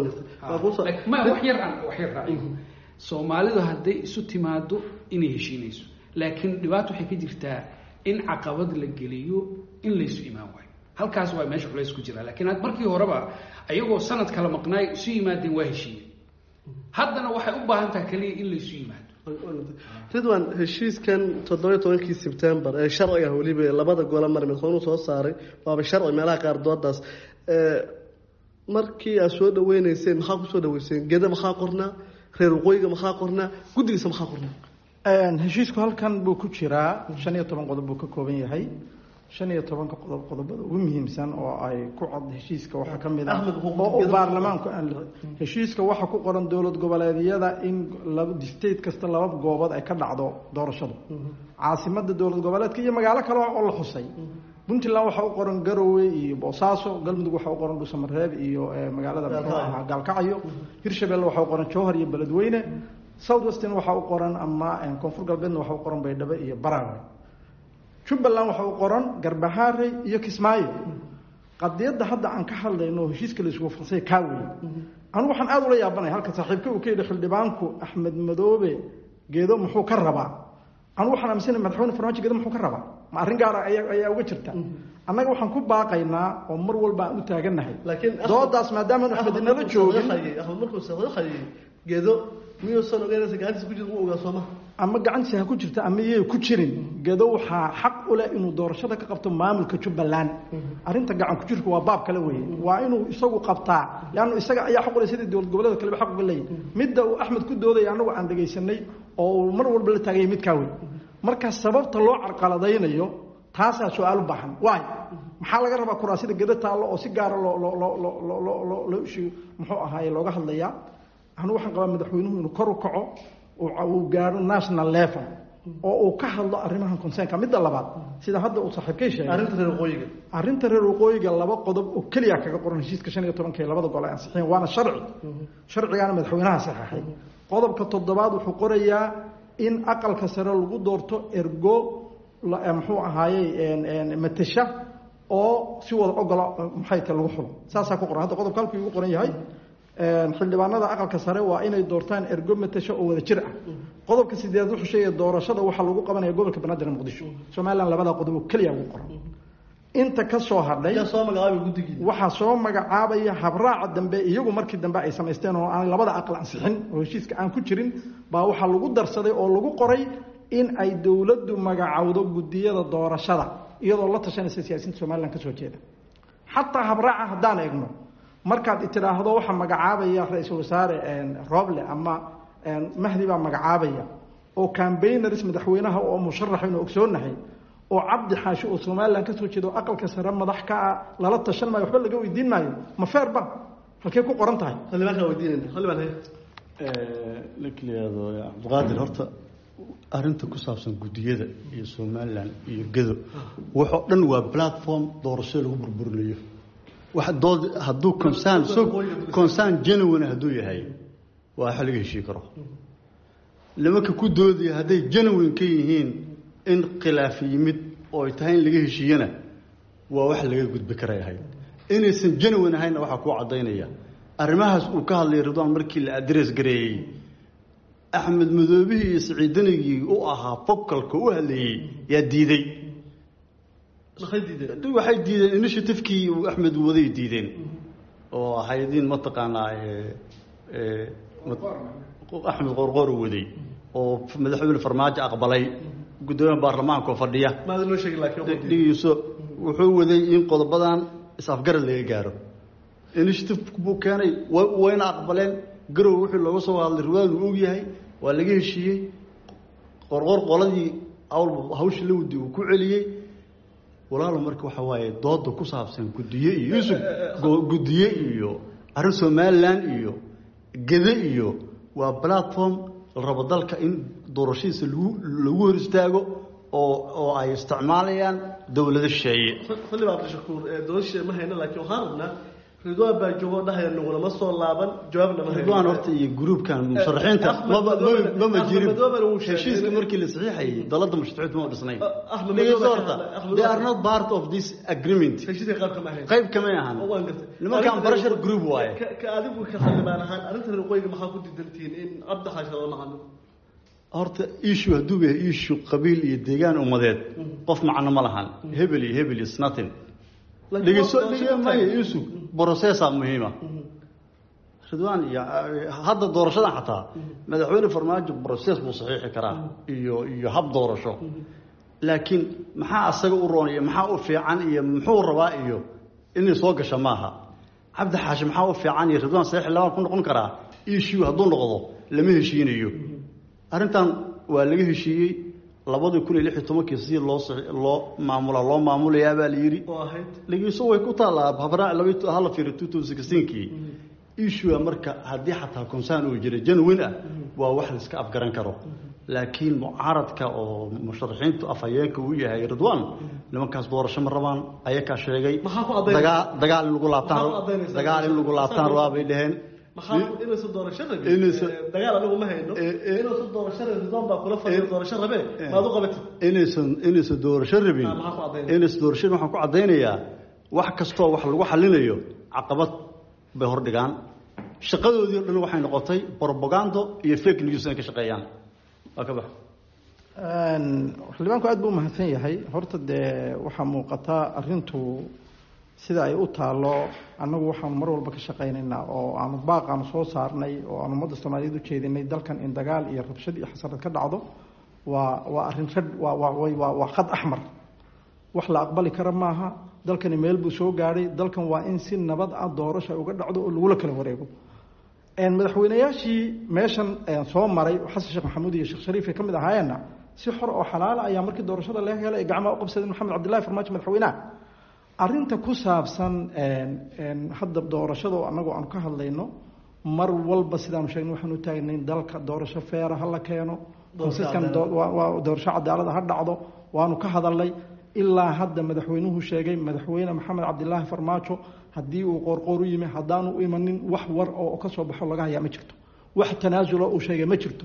ma wax yar aan wax yar raaciyo soomaalidu hadday isu timaado inay heshiinayso laakiin dhibaato waxay ka jirtaa in caqabad la geliyo in laysu imaan waayo halkaas waa meesha culays ku jira lakiin markii horeba ayagoo sanad kala maqnaay isu yimaadeen waa heshiiye haddana waxay u baahan taha keliya in laysu yimaado ridwan heshiiskan toddobiyo tobankii sebtembar ee sharciga weliba labada gole mar madaxweynuhu soo saaray waaba sharci meelaha qaar doodaas markii aad soo dhaweyneyseen maxaa kusoo dhaweyseen geda maxaa qornaa reer waqooyiga maxaa qornaa guddigiisa maxaa qornaa heshiisku halkan buu ku jiraa shan iyo toban qodob buu ka kooban yahay shan iyo tobanka qodob qodobada ugu muhiimsan oo ay ku cod heshiiska waxaa ka mid ah oo baarlamaanku aan heshiiska waxaa ku qoran dowlad goboleedyada in state kasta laba goobood ay ka dhacdo doorashadu caasimada dowlad goboleedka iyo magaalo kale oo la xusay puntland waxaa u qoran garowe iyo boosaaso galmudug waxaa u qoran dhuusamareeb iyo magaalada muxuu ahaa gaalkacyo hirshabelle waxaa u qoran jowhar iyo beledweyne south western waxaa u qoran ama koonfur galbeedna waxaa u qoran baydhabo iyo barawe jubbaland waxaa u qoran garbahaare iyo kismaayo qadiyadda hadda aan ka hadlayno heshiiska laisugu farsay kaa wey anu waxaan aada ula yaabanaya halka saaxiibka uu ka yidhi xildhibaanku axmed madoobe geedo muxuu ka rabaa anu waxaan aaminsanay madaxweyne farmaajo geedo muxuu ka rabaa ma arrin gaara ayaa ayaa uga jirta annaga waxaan ku baaqaynaa oo mar walba aan u taagannahay doodaas maadaama axmed inala joogin axmed markuu saxayay geedo miyuusan ogeynaysa gacantiisa ku jirta wuu ogaa sooma ama gacantiisa ha ku jirta ama iyay ku jirin gedo waxaa xaq u leh inuu doorashada ka qabto maamulka jubbaland arrinta gacan ku jirka waa baab kale weeye waa inuu isagu qabtaa leanna isaga ayaa xaq u leh sidii dowlad goboleeda kaleba xaq uga leeyahy midda uu axmed ku doodaya annagu aan dhegaysanay oo uu mar walba la taagaya midkaa wey marka sababta loo carqaladaynayo taasaa su-aal u baahan waay maxaa laga rabaa kuraasida gedo taallo oo si gaara loo loo loo loo loo loo loo loo ishi muxuu ahaaye looga hadlayaa anu waxaan qabaa madaxweynuhu inuu kor u kaco uu gaaro national level oo uu ka hadlo arrimahan consernka midda labaad sida hadda uu saaxiibkay sheegay arrinta reer waqooyiga arrinta reer waqooyiga laba qodob oo keliya kaga qoran heshiiska shan iyo tobanka ee labada gol ay ansixiyeen waana sharci sharcigaana madaxweynaha saxeexay qodobka toddobaad wuxuu qorayaa in aqalka sare lagu doorto ergo muxuu ahaayey matasha oo si wada ogola maxay ta lagu xulo saasaa ku qoran hadda qodobka halkuu igu qoran yahay xildhibaanada aqalka sare waa inay doortaan ergo matasho oo wada jir ah qodobka sideed wuxuu sheegaya doorashada waxaa lagu qabanaya gobolka banaadir ee muqdisho somalilan labada qodob oo keliya ugu qoran inta ka soo hadhay yaa soo magacaabay guddigii waxaa soo magacaabaya habraaca dambe iyagu markii dambe ay samaysteen oo aan labada aqal ansixin oo heshiiska aan ku jirin baa waxaa lagu darsaday oo lagu qoray in ay dowladdu magacowdo guddiyada doorashada iyadoo la tashanaysa siyaasiyiinta somalilan ka soo jeeda xataa habraaca haddaan eegno markaad itidhaahdo waxaa magacaabaya ra-iisul wasaare roble ama mahdi baa magacaabaya oo cambayners madaxweynaha oo musharaxaynu ogsoonahay oo cabdi xaashi oo somalilan kasoo jeeda oo aqalka sare madax ka ah lala tashan maayo waxba laga weydiin maayo ma feerba halkey ku qoran tahay xildhibaankaa weydiinayna xildhibaan haye ninka la yihahdo cabdiqaadir horta arrinta ku saabsan guddiyada iyo somalilan iyo gedo waxoo dhan waa platform doorashada lagu burburinayo wax dood hadduu concern so concern genuine hadduu yahay waa waxa laga heshii karo nimanka ku doodaya hadday genuine ka yihiin in khilaaf yimid oo ay tahay in laga heshiiyana waa wax laga gudbi karay ahayd inaysan genuine ahaynna waxaa kuu caddaynaya arrimahaas uu ka hadlayay ridwaan markii la adress gareeyey axmed madoobihii iyo siciidanigii u ahaa focalka u hadlayey yaa diiday maxay diideen waxay diideen initiativekii uu axmed waday diideen oo ahaydin mataqaanaa axmed qorqor u waday oo madaxweyne farmaajo aqbalay guddoomiyaha baarlamaanka oo fadhiya maad noo sheegi laakiin dhigiiso wuxuu waday in qodobadan is-afgarad laga gaaro initiative buu keenay wayna aqbaleen garow wixii looga soo hadlay riwaadu og yahay waa laga heshiiyey qorqor qoladii awlba hawshii la wadi uu ku celiyey walaalo marka waxa waaye dooda ku saabsan guddiye iyo yusuf guddiye iyo arrin somalilan iyo gede iyo waa platform la rabo dalka in doorashadiisa lagu lagu hor istaago oo oo ay isticmaalayaan dowlado shisheeye xildhibaan abdishakuur doorasha ma hayno laakiin waxaan rabnaa ridwaan baa joogo dhahaya nagulama soo laaban jawaabna ma hayno ridwaan horta iyo gruubkan musharaxiinta maba mama jirin heshiiska markii la saxiixayay dalada musharaxiinta ma dhisnay dhegeyso horta they are not part of this agreement heshiiska qayb kama hayno qayb kamay ahan waan gartay nimankan barashar group waaye ka ka adigu ka xildhibaan ahaan arrinta reer qoyga maxaa ku diidantihiin in cabdi xaashi lala macano horta issue hadduu yahay issue qabiil iyo deegaan ummadeed qof macno ma lahan hebel iyo hebel is nothing dhegeyso dhegmaya yusuf processa muhiima ridwaan iyo hadda doorashadan xataa madaxweyne farmaajo process buu saxiixi karaa iyo iyo hab doorasho laakiin maxaa asaga u roon iyo maxaa u fiican iyo muxuu rabaa iyo inay soo gasha maaha cabdi xaashi maxaa u fiican iyo ridwaan saxiix labaan ku noqon karaa issue hadduu noqdo lama heshiinayo arrintan waa laga heshiiyey labadii kun iyo lix iyo tobankii si loo loo maamula loo maamulayaa baa la yidhi oo ahayd dhegeyso way ku taallaa habraac laba hala fiiri two thousand sixteenkii issue marka haddii xataa concern uu jira genuine ah waa wax la iska afgaran karo laakiin mucaaradka oo musharaxiintu afhayeenka uu yahay ridwaan nimankaas doorasho ma rabaan ayakaa sheegay Maxaa ku caddaynaya? dagaa dagaal in lagu laabtaan Maxaa ku caddaynaysa? dagaal in lagu laabtaan rabaa bay dhaheen maxaa inaysan doorasho rabin Inaysan- Eh, dagaal anigu ma hayno Eh, eh. inaysan doorasho rabin ridwaan baa kula fadhiya Eh. doorasho rabee maad u qabatid inaysan inaysan doorasho rabin Ah, maxaa ku caddaynaya? inaysan doorasho rabin waxaan ku caddaynayaa wax kastoo wax lagu xalinayo caqabad bay hordhigaan shaqadoodii o dhan waxay noqotay propagando iyo fake news inay ka shaqeeyaan waa ka bax xildhibaanku aad buu umahadsan yahay horta dee waxaa muuqataa arintu sida ay u taalo annagu waxaanu mar walba ka shaqaynaynaa oo aanu baaqaanu soo saarnay oo aanu ummadda soomaaliyeed u jeedinay dalkan in dagaal iyo rabshad iyo xasarad ka dhacdo waa waa arrin rad waa waa way- waa waa khad axmar wax la aqbali kara maaha dalkani meel buu soo gaadhay dalkan waa in si nabad ah doorasha uga dhacdo oo lagula kala wareego een madaxweynayaashii meeshan een soo maray oo xasan sheekh maxamuud iyo sheekh shariif ay ka mid ahaayeenna si xor oo xalaala ayaa markii doorashada laga helay ay gacmaha u qabsadeen maxamed cabdillahi farmaajo madaxweynaha arrinta ku saabsan een een hadda doorashada oo annagu aanu ka hadlayno mar walba sidaanu sheegnay waxaanu taagnayn dalka doorasho feera ha la keeno consistent waa doorasho cadaalada ha dhacdo waanu ka hadalnay ilaa hadda madaxweynuhu sheegay madaxweyne maxamed cabdilaahi farmaajo haddii uu qoorqoor u yimi haddaanu u imanin wax war oo ka soo baxo laga hayaa ma jirto wax tanaasulo uu sheegay ma jirto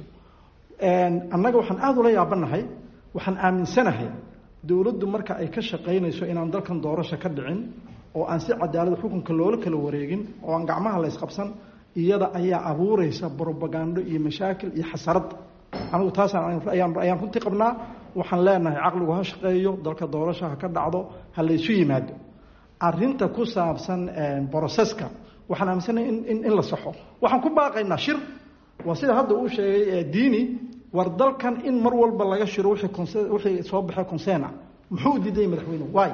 annaga waxaan aada ula yaabanahay waxaan aaminsanahay dowladdu marka ay ka shaqaynayso inaan dalkan doorasho ka dhicin oo aan si cadaalad xukunka loola kala wareegin oo aan gacmaha la ysqabsan iyada ayaa abuureysa brobagando iyo mashaakil iyo xasarad anigu taasaan ayaan runtii qabnaa waxaan leenahay caqligu ha shaqeeyo dalka doorasho ha ka dhacdo ha laysu yimaado arinta ku saabsan broseska waxaan aaminsanahay in in la saxo waxaan ku baaqaynaa shir waa sida hadda uu sheegay diini war dalkan in mar walba laga shiro wixii soo baxay consena muxuu diiday madaxweynuhu waay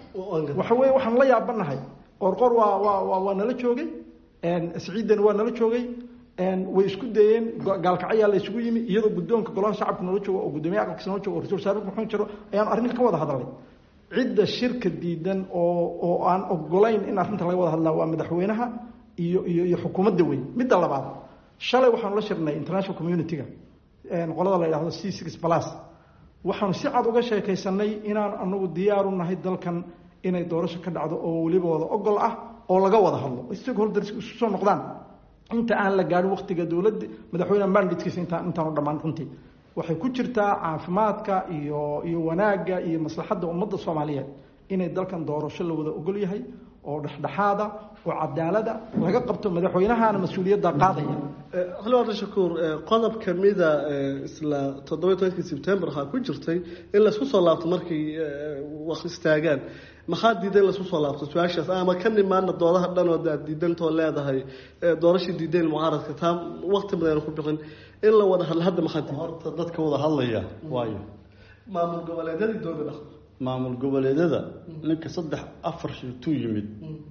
waxa weye waxaan la yaabanahay qorqor waa waa waa nala joogay siciidan waa nala joogay way isku dayeen gaalkacyaa la isugu yimi iyadoo guddoonka golaha shacabka noola joogo oo guddoomiye aqalkiisa noola joogo oo ra-isul wasaare maxuun jiro ayaan arrinka ka wada hadalnay cidda shirka diidan oo oo aan ogolayn in arrinta laga wada hadlaa waa madaxweynaha iyo iyo iyo xukuumadda weyn midda labaad shalay waxaanu la shirnay international community-ga qolada la yidhahdo c six plus waxaanu si cad uga sheekaysanay inaan anagu diyaaru nahay dalkan inay doorasho ka dhacdo oo weliba wada ogol ah oo laga wada hadlo stakeholders isu soo noqdaan inta aan la gaadhin waktiga dowladda madaxweyne manditkiisa intaan intaanu dhammaan runtii waxay ku jirtaa caafimaadka iyo iyo wanaagga iyo maslaxadda ummadda soomaaliyeed inay dalkan doorasho la wada ogol yahay oo dhexdhexaada oo cadaalada laga qabto madaxweynahana mas-uuliyadda qaadaya xildhibaan shakuur qodob kamida isla toddoba tobankii sebtembar waxaa ku jirtay in laysku soo laabto markay wax istaagaan maxaa diiday in laysku soo laabto su-aashaas ama ka nimaana doodaha dhan oo aad diidantoo leedahay doorashii diideen mucaaradka taa waqti badan ku bixin in la wada hadla hadda maxaa diiday horta dadka wada hadlaya waayo maamul goboleedyadii dooga dhaq maamul goboleedyada ninka saddex afar shirtuu yimid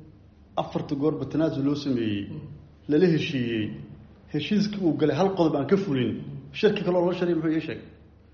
afarta goorba tanaasul loo sameeyey lala heshiiyey heshiiskii uu galay hal qodob aan ka fulin shirki kaloo loo sharay muxuu ii sheegay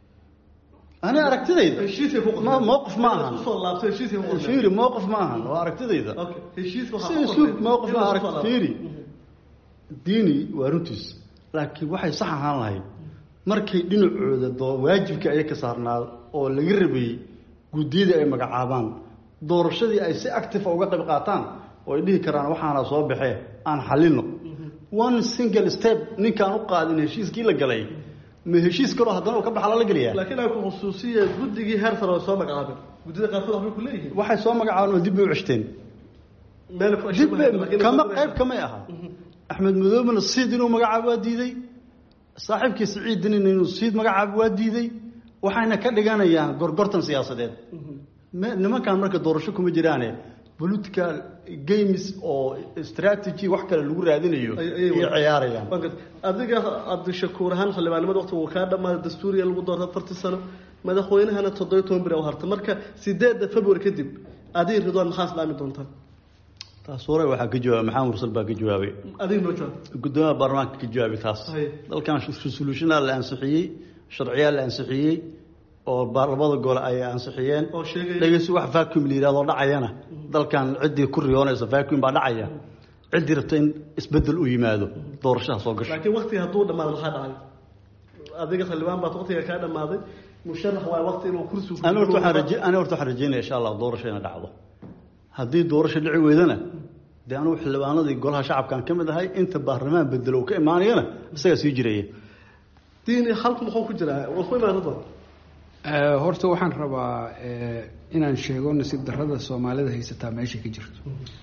ani aragtidayda heshiisay ku ma mowqif ma ahan soo laabto heshiisay ku fiiri mowqif ma ahan waa aragtidayda okay heshiis waxa si isluub mowqif ma arag fiiri diini waa runtiis laakiin waxay sax ahaan lahayd markay dhinacooda doo waajibkii aya ka saarnaa oo laga rabayey guddiyadii ay magacaabaan doorashadii ay si active uga qayb qaataan oo ay dhihi karaan waxaana soo baxee aan xalino one single step ninkaan u qaadin heshiiskii la galay ma heshiis kaloo haddana uu ka baxa lala geliyaa laakiin ay ku khusuusiya guddigii heer sare oo soo magacaabeen guddida qaarkood waxbay ku leeyihiin waxay soo magacaabeen oo dib bay u ceshteen meel ku dib bay kama qayb kamay aha axmed madoobena siid inuu magacaabo waa diiday saaxiibkii siciid dinin inuu siid magacaabo waa diiday waxayna ka dhiganayaan gorgortan siyaasadeed nimankan marka doorasho kuma jiraane political games oo strategy wax kale lagu raadinayo ayay ciyaarayaan adiga cabdishakuur ahaan xildhibaanimada waqti uu kaa dhammaaday dastuuriya lagu doorta afartii sano madaxweynahana toddoba toban bir u harta marka sideedda february kadib adiga ridwaan maxaa islaami doontaa taas hore waxaa ka jawaabay maxamed mursal baa ka jawaabay adiga noo jawaab guddoomiyaha baarlamaanka ka jawaabay taas dalkan resolutionaa la ansixiyey sharciyaa la ansixiyey oo labada gole ay ansixiyeen oo sheegay dhegeysi wax vacuum la yidhahdo dhacayana dalkan ciddii ku riyoonaysa vacuum baa dhacaya ciddii rabta in isbeddel u yimaado doorashaha soo gasho laakiin waqtiga hadduu dhamaado maxaa dhacay adiga xildhibaan baad waqtiga kaa dhammaaday musharax waa waqti inuu kursi ani horta waxaan raje ani horta waxaan rajeynaya insha allah doorasho inay dhacdo haddii doorasho dhici weydana dee anugu xildhibaanadii golaha shacabkaan ka mid ahay inta baarlamaan bedelo uu ka imaanayana isagaa sii jiraya diini halku muxuu ku jiraa waa ku imaan ridwaan horta waxaan rabaa inaan sheego nasiib darrada soomaalida haysataa meesha ka jirto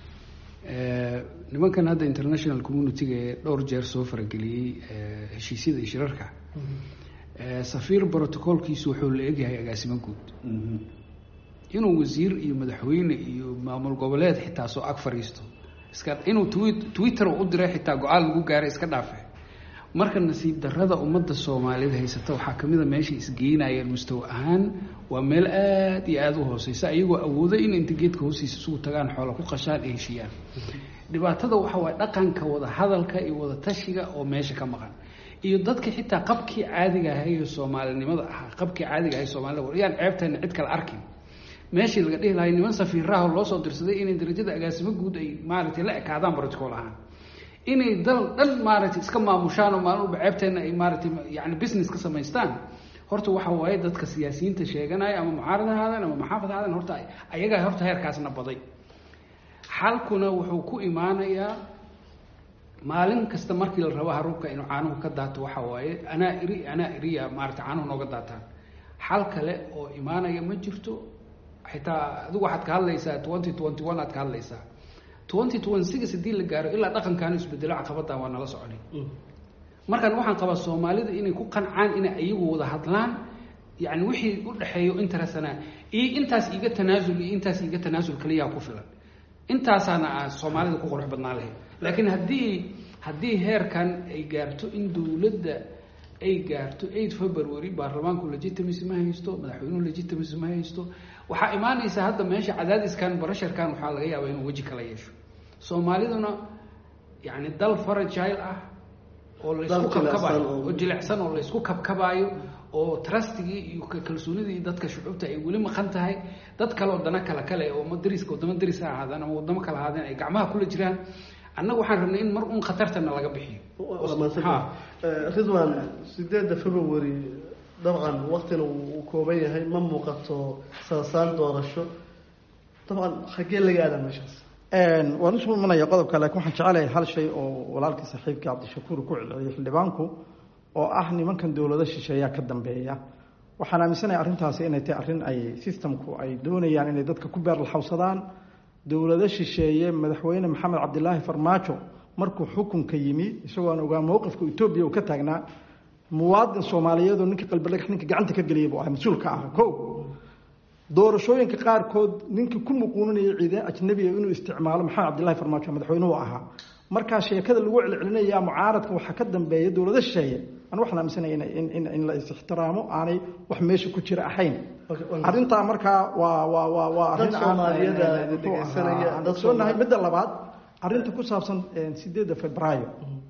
nimankan hadda international community-ga ee dhowr jeer soo farageliyey heshiisyada iyo shirarka safiir brotocolkiisu wuxuu la egyahay agaasimo guud inuu wasiir iyo madaxweyne iyo maamul goboleed xitaa soo ag fadhiisto iska inuu twi twitter u diray xitaa go-aan lagu gaaray iska dhaafe marka nasiib darrada ummadda soomaalida haysata waxaa kamid a meeshay isgeynayeen mustawa ahaan waa meel aada iyo aada u hooseysa iyagoo awoodo in inta geedka hoostiisa isugu tagaan xoola ku qashaan ay heshiiyaan dhibaatada waxa waaye dhaqanka wada hadalka iyo wada tashiga oo meesha ka maqan iyo dadka xitaa qabkii caadiga ahay ee soomaalinimada ahaa qabkii caadiga ahay soomaalida yaan ceebtayna cid kale arkin meeshii laga dhihi lahay niman safiiraha loo soo dirsaday inay darajada agaasimo guud ay maaragtay la ekaadaan protocol ahaan inay dal dhan maaragtay iska maamushaan oo maalin walba ceebteena ay maaragtay yani business ka samaystaan horta waxa waaye dadka siyaasiyiinta sheeganaya ama mucaarad ahaadeen ama maxaafad ahaadeen horta ayagaa horta heerkaasna baday xalkuna wuxuu ku imaanayaa maalin kasta markii la rabo haruubka inuu caanuhu ka daato waxa waaye anaa iri anaa iriya maarata caanuhu nooga daataan xal kale oo imaanaya ma jirto xitaa adigu waxaad ka hadlaysaa twenty twenty one aad ka hadlaysaa twenty twenty six haddii la gaaro ilaa dhaqankaanu isbedelo caqabadan waa nala soconay markaan waxaan qabaa soomaalida inay ku qancaan inay ayagu wada hadlaan yani wixii u dhexeeyo interestana iyo intaas iga tanaasul iyo intaas iga tanaasul kaliyaa ku filan intaasaana a soomaalida ku qurux badnaan lahayd laakiin haddii haddii heerkan ay gaarto in dowladda ay gaarto eight february baarlamaanku legitimacy ma haysto madaxweynuhu legitimacy ma haysto waxaa imaanaysa hadda meesha cadaadiskan barasharkan waxaa laga yaabaa inuu weji kala yeesho soomaaliduna yani dal faragile ah oo laysku kabkabaayo oo jilicsan oo laysku kabkabaayo oo trustigii iyo kalsoonidii dadka shucuubta ay weli maqan tahay dad kale oo dana kale kale oo dariska wadamo daris ha ahaadaan ama wadamo kale ahaadeen ay gacmaha kula jiraan annaga waxaan rabnay in mar un khatartana laga bixiyo ridwan sideedda february dabcan waktina uu kooban yahay ma muuqato saasaan doorasho dabcan xaggee laga aadaa meeshaas waan usoo imanaya qodobka laakiin waxaan jecelahay hal shay oo walaalkii saaxiibkii cabdishakuur ku celceliyay xildhibaanku oo ah nimankan dowlado shisheeyaa ka dambeeya waxaan aaminsanahay arrintaasi inay tahay arrin ay systemku ay doonayaan inay dadka ku beerlaxawsadaan dowlado shisheeye madaxweyne maxamed cabdilaahi farmaajo markuu xukunka yimi isagoo aan ogaa mowqifka etoobiya uu ka taagnaa muwaadin soomaaliyeedoo ninka qalbidhagax ninka gacanta ka geliyay buu ahay mas-uulka ah ko doorashooyinka qaarkood ninkii ku muquuninaya ciidan ajnabiga inuu isticmaalo maxamed cabdillahi farmaajo madaxweynuhu ahaa markaa sheekada lagu celcelinaya mucaaradka waxaa ka dambeeya dowlado shisheeye an waxaan aaminsanaya in in la is-ixtiraamo aanay wax meesha ku jira ahayn arrintaa markaa waa waa waa waa arrin aansoonahay midda labaad arrinta ku saabsan sideedda februaayo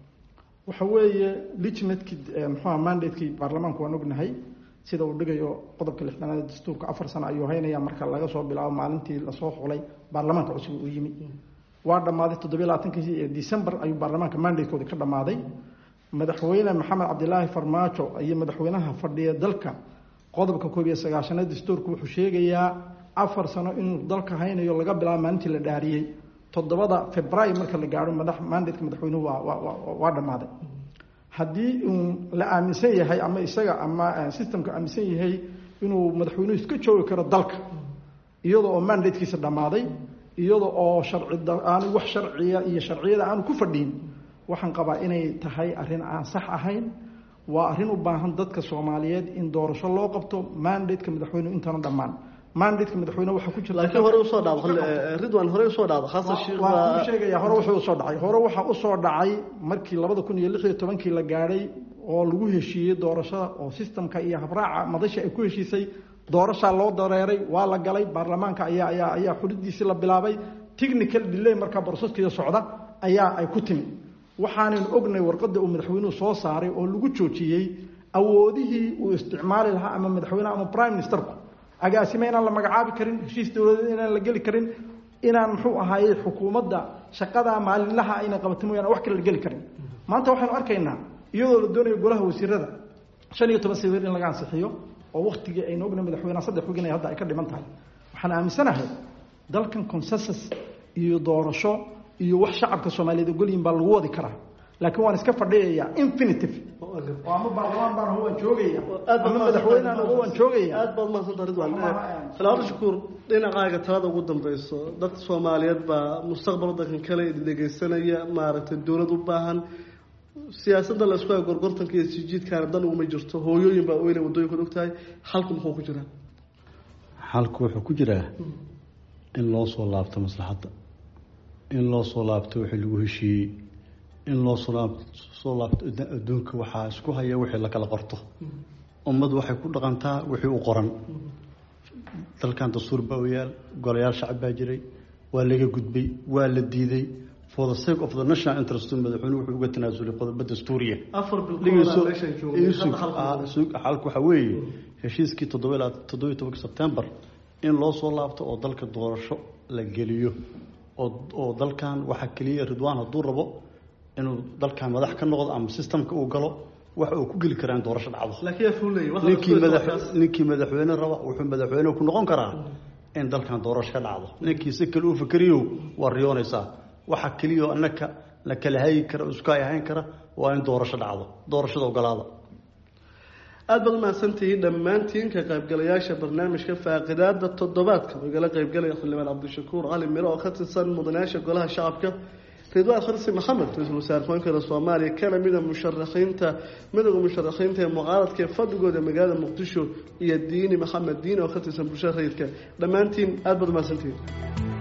waxa weeye ligimatekii muxuuha mandatekii baarlamaanku waan ognahay sida uu dhigayo qodobka lixdanaad ee dastuurka afar sano ayuu haynaya marka laga soo bilaabo maalintii lasoo xulay baarlamaanka cusub uu yimi waa dhammaaday toddobiy labaatankii december ayuu baarlamaanka mandatekoodi ka dhammaaday madaxweyne maxamed cabdilaahi farmaajo iyo madaxweynaha fadhiya dalka qodobka koob iyo sagaashanaad dastuurku wuxuu sheegayaa afar sano inuu dalka haynayo laga bilaabo maalintii la dhaariyey toddobada februaayo marka la gaaro madax mandateka madaxweynuhu waa waa dhammaaday haddii uu la aaminsan yahay ama isaga ama systemka aaminsan yahay inuu madaxweynuhu iska joogi karo dalka iyada oo mandatekiisa dhammaaday iyada oo sharci aanu wax sharciya iyo sharciyada aanu ku fadhiin waxaan qabaa inay tahay arrin aan sax ahayn waa arrin u baahan dadka soomaaliyeed in doorasho loo qabto mandateka madaxweynuhu intana dhammaan mandateka madaxweyne waxaa ku jirta laakiin hore usoo dhacdo ridwan hore usoo dhacdo xasan sheekh waa sheegaya hore wuxuu usoo dhacay hore waxaa usoo dhacay markii labada kun iyo lix iyo tobankii la gaadhay oo lagu heshiiyey doorashada oo systemka iyo habraaca madasha ay ku heshiisay doorashaa loo dareeray waa la galay baarlamaanka ayaa ayaa ayaa xulidiisii la bilaabay technical delay markaa broseskiiyo socda ayaa ay ku timi waxaanan ognay warqadda uu madaxweynuhu soo saaray oo lagu joojiyey awoodihii uu isticmaali lahaa ama madaxweyneha ama prime ministerku agaasime inaan la magacaabi karin heshiis dowladeed inaan la geli karin inaan muxuu ahaayey xukuumadda shaqadaa maalinlaha ayna qabato mooyaan wax kale la geli karin maanta waxaynu arkaynaa iyadoo la doonayo golaha wasiirada shan iyo toban sawir in laga ansixiyo oo waktigii aynu ognay madaxweyneha saddex wigin ay hadda ay ka dhiman tahay waxaan aaminsanahay dalkan consensus iyo doorasho iyo wax shacabka soomaaliyeed ogolyihin baa lagu wadi karaa laakiin waan iska fadhiyayaa infinitive oo ama baarlamaan baan aho waan joogaya ama madaxweynehan aho waan joogaya aad baad mahadsanta ridwan salaamo shukuur dhinacaaga talada ugu dambeyso dadka soomaaliyeed baa mustaqbal wadankan kale dhegeysanaya maaragtay dowlad u baahan siyaasadda la isku hayo gorgortanka iyo sijiidkaana dan uguma jirto hooyooyin baa oynay waddooyinkood og tahay xalku muxuu ku jiraa xalku wuxuu ku jiraa in loo soo laabto maslaxadda in loo soo laabto wixii lagu heshiiyey in loo soo soo laabto adduunka waxaa isku haya wixii la kala qorto ummad waxay ku dhaqantaa wixii u qoran dalkan dastuur baa u yaal golayaal shacab baa jiray waa laga gudbay waa la diiday for the sake of the national interest madaxweynuhu wuxuu uga tanaasulay qodobo dastuuriya afar xalku waxaa weeye heshiiskii toddoba toddobiyo tobanka sebtembar in loo soo laabto oo dalka doorasho la geliyo oo oo dalkan waxaa keliya ridwaan hadduu rabo inuu dalkan madax ka noqdo ama systemka uu galo wax uu ku geli karaa in doorasho dhacdo laakiin yaa fuulay waxa ninkii la madax isku haysto ninkii madaxweyne raba wuxuu madaxweyne ku noqon karaa in dalkan doorasho ka dhacdo ninkii si kale u fikriyo waa riyoonaysaa waxa keliya annaka la kala hayi kara isku hay ahayn kara waa in doorasho dhacdo doorashada ogolaada aada baad umahadsantihiin dhammaantiin ka qaybgalayaasha barnaamijka faaqidaada toddobaadka oo igala qaybgalaya xildhibaan cabdishakuur cali miro oo ka tirsan mudanayaasha golaha shacabka ridwaan kharsi maxamed ra-iisul wasaare ku-aankeeda soomaaliya kana mida musharaxiinta midooda musharaxiinta ee mucaaradka ee fadhigooda magaalada muqdisho iyo diini maxamed diini oo ka tirsan bulshada rayidka dhammaantiin aada baad umahadsantihiin